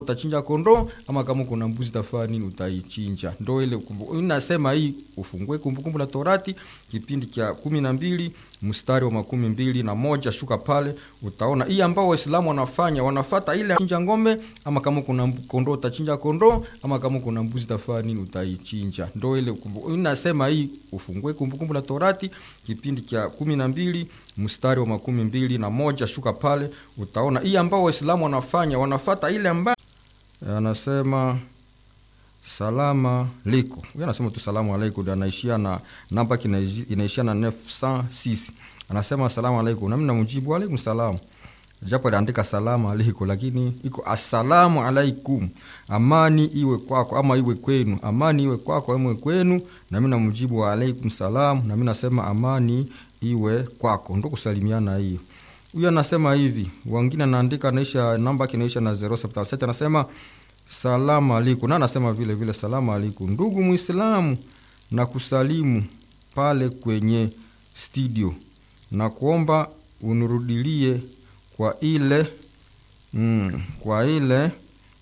utachinja kondoo ama kama kuna mbuzi tafaa nini utaichinja. Ndo ile inasema hii, ufungue Kumbukumbu la Torati kipindi cha kumi na mbili mstari wa makumi mbili na moja shuka pale, utaona hii ambao Waislamu wanafanya, wanafata ile chinja ng'ombe, ama kama kuna kondoo utachinja kondoo, ama kama kuna mbuzi tafaa nini utaichinja. Ndo ile inasema hii, ufungue Kumbukumbu la Torati kipindi cha kumi na mbili mstari wa makumi mbili na moja shuka pale, utaona hii ambao Waislamu wanafanya, wanafata ile ambayo anasema salama liko huyo anasema tu salamu alaikum, anaishia na namba inaishia na 906 anasema salamu alaikum, nami namjibu alaikum salam, japo aliandika salamu alaikum, lakini iko assalamu alaikum, amani iwe kwako ama iwe kwenu, amani iwe kwako ama iwe kwenu, nami namjibu wa alaikum salam, nami nasema amani iwe kwako, ndo kusalimiana hiyo. Huyo anasema hivi, wengine anaandika naisha namba kinaisha na 077 anasema salamu alaikum, na anasema vile vile salamu alaikum, ndugu Muislamu, na kusalimu pale kwenye studio na kuomba unurudilie kwa ile mm, kwa ile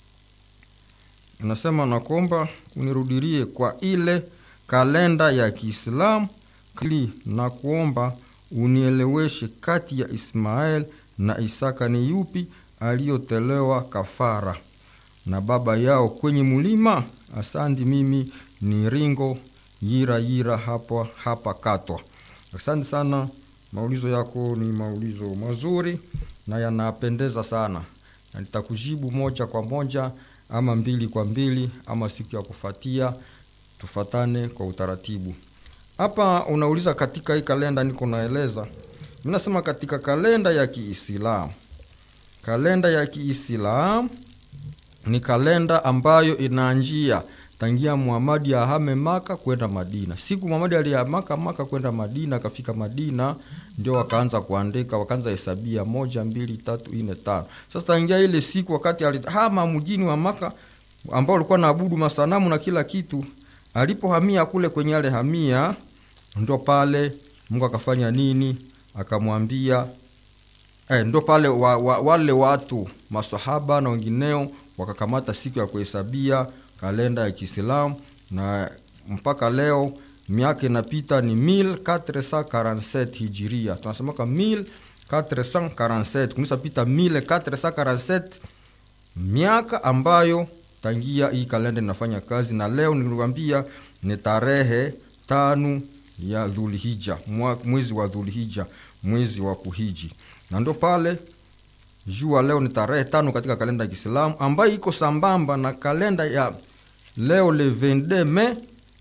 anasema nakuomba unirudilie kwa ile kalenda ya Kiislamu kli na kuomba unieleweshe kati ya Ismael na Isaka ni yupi aliyotolewa kafara na baba yao kwenye mulima. Asante, mimi ni Ringo Yira Yira hapa hapa Katwa. Asante sana, maulizo yako ni maulizo mazuri na yanapendeza sana, na nitakujibu moja kwa moja ama mbili kwa mbili ama siku ya kufatia, tufatane kwa utaratibu. Hapa unauliza katika hii kalenda, niko naeleza mimi nasema katika kalenda ya Kiislamu, kalenda ya Kiislamu ni kalenda ambayo inaanjia tangia Muhamadi ahame Maka kwenda Madina. Siku Muhamadi alihamaka Maka kwenda Madina, akafika Madina ndio wakaanza kuandika, wakaanza hesabia moja, mbili, tatu, nne, tano. Sasa tangia ile siku wakati alihama mjini wa Maka ambao ulikuwa naabudu masanamu na kila kitu, alipohamia kule kwenye ale hamia, ndo pale Mungu akafanya nini? Akamwambia eh, ndo pale wa, wa, wale watu masahaba na wengineo wakakamata siku ya kuhesabia kalenda ya Kiislamu na mpaka leo miaka inapita ni 1447 hijiria, tunasemaka 1447 kunisa pita 1447 miaka ambayo tangia hii kalenda inafanya kazi, na leo nilikwambia ni tarehe tano ya Dhulhija, mwezi wa Dhulhija, mwezi wa kuhiji, na ndo pale jua leo ni tarehe tano katika kalenda ya Kiislamu ambayo iko sambamba na kalenda ya leo le 22 Mei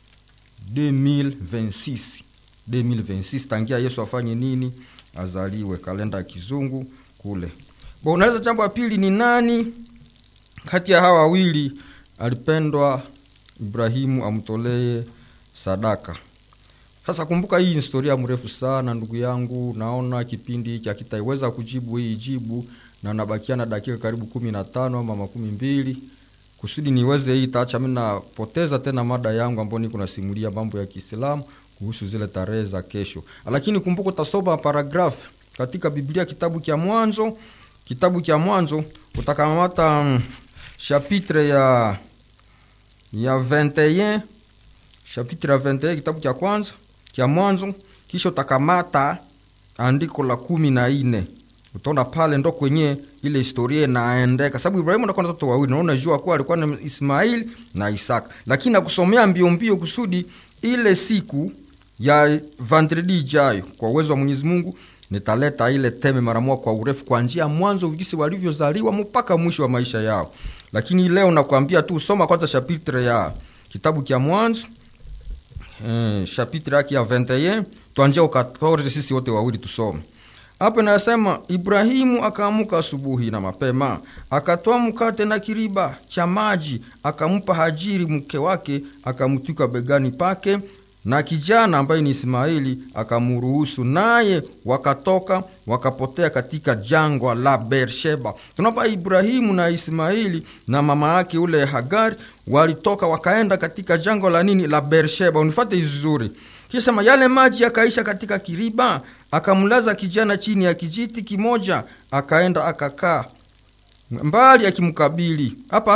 2026 2026, tangia Yesu afanye nini? Azaliwe, kalenda ya kizungu kule. Bo, unaweza jambo la pili ni nani kati ya hawa wawili alipendwa Ibrahimu amtolee sadaka? Sasa kumbuka, hii historia mrefu sana ndugu yangu, naona kipindi hiki hakitaiweza kujibu hii jibu, na nabakia na dakika karibu kumi na tano ama makumi mbili kusudi niweze hii taacha mimi napoteza tena mada yangu ambayo niko nasimulia mambo ya Kiislamu kuhusu zile tarehe za kesho. Lakini kumbuka, utasoma paragrafu katika Biblia kitabu cha Mwanzo, kitabu cha Mwanzo utakamata um, chapitre ya ya 21 chapitre ya 21 kitabu cha kwanza cha Mwanzo, kisha utakamata andiko la kumi na nne utaona pale ndo kwenye ile historia inaendeka, sababu Ibrahimu anakuwa na watoto wawili, naona jua kuwa alikuwa na Ismaili na Isaka, lakini nakusomea mbio mbio kusudi ile siku ya vendredi ijayo, kwa uwezo wa Mwenyezi Mungu nitaleta ile teme mara moja kwa urefu, kwa njia mwanzo jinsi walivyozaliwa mpaka mwisho wa maisha yao. Lakini leo nakwambia tu soma kwanza chapitre ya kitabu cha Mwanzo eh, chapitre yake ya 21 tuanjia au 14, sisi wote wawili tusome hapo nasema, Ibrahimu akaamuka asubuhi na mapema, akatoa mkate na kiriba cha maji, akampa Hajiri mke wake, akamtwika begani pake, na kijana ambaye ni Ismaili akamruhusu, naye wakatoka wakapotea katika jangwa la Beersheba. Tunapa Ibrahimu na Ismaili na mama yake ule Hagari walitoka wakaenda katika jangwa la nini la Beersheba. Unifate vizuri, kisha yale maji yakaisha katika kiriba akamlaza kijana chini ya kijiti kimoja, akaenda akakaa mbali akimkabili hapa